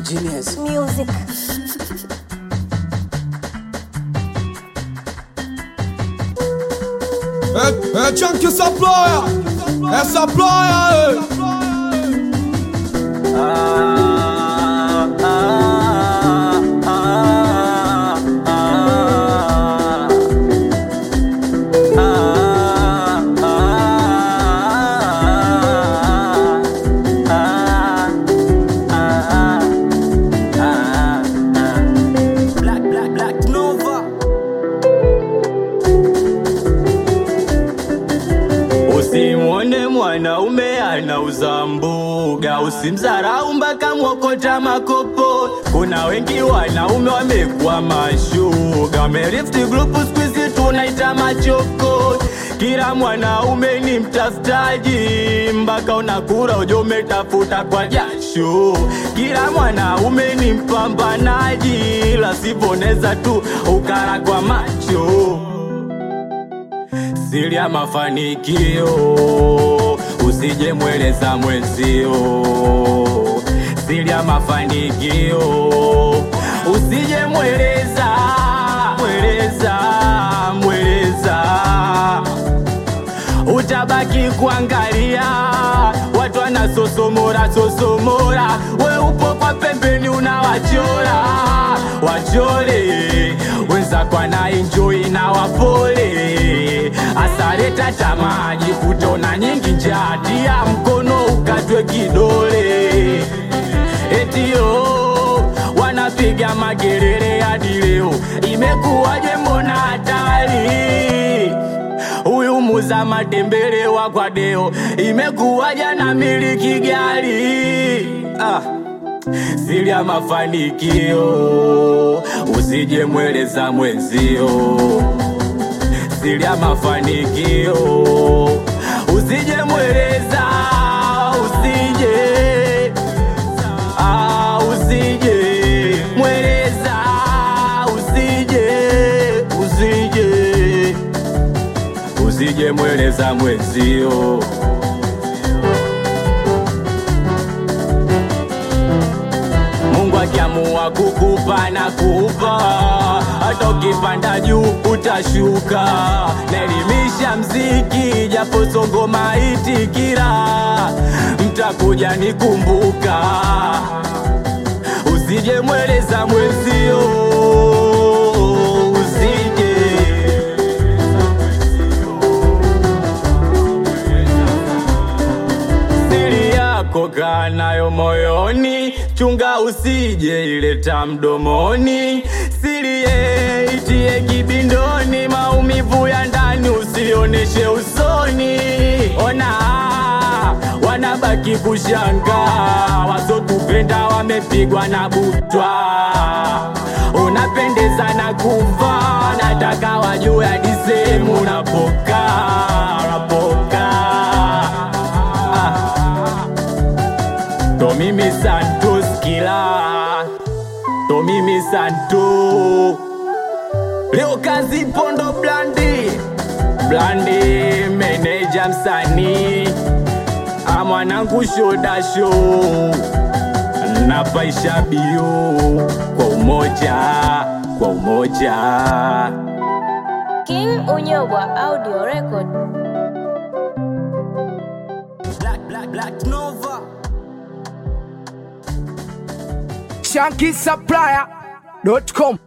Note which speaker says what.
Speaker 1: Genius.
Speaker 2: Music.
Speaker 3: É, é Chunk essa ploia, essa ploia,
Speaker 1: Black, black, black Nova.
Speaker 4: Usimwone mwanaume anauza mboga, usimdharau mpaka mwokota makopo. Kuna wengi wanaume wamekuwa mashuga, wamerifti grupu siku hizi tunaita machoko. Kila mwanaume ni mtafutaji, mpaka unakura ujo umetafuta kwa jasho. Kila mwanaume ni mpambanaji, la sivoneza tu ukara kwa macho siri ya mafanikio usije mweleza mwenzio siri ya mafanikio usije mweleza mweleza mweleza utabaki kuangalia watu wanasosomora sosomora we upo kwa pembeni unawachora wachore wenzako anaenjoi na wapole asareta tamaji kutona nyingi njati ya mkono ukatwe kidole etio wanapiga magerere hadi leo imekuwaje mbona hatari huyu muza matembele wa kwadeo imekuwaja na miliki gari ah. siri ya mafanikio usije mweleza mwenzio siri ya mafanikio usije mweleza usije ah, usije mweleza usije usije usije mweleza mwenzio Mungu akiamua kukupa na kupa, hata ukipanda juu utashuka. Naelimisha mziki japo songo maiti kila mtakuja nikumbuka, usije mweleza mwenzio, usije siri yako kaa nayo moyoni, chunga usije ileta mdomoni. Siri ye itie kibindoni, maumivu ya ndani usioneshe usoni. Ona wanabaki kushanga, wasotupenda wamepigwa na butwa. Unapendeza na kuvaa, nataka wajue hadi sehemu unapokaa, unapokaa ah. Tomimi Santos kila Tomimi Santo Leo kazi pondo blandi Blandi meneja msanii Amwanangu shoda show Napaisha bio Kwa umoja Kwa umoja
Speaker 2: King Unyobwa Audio Record.
Speaker 1: Black, black, black Nova.
Speaker 5: shankisupplier.com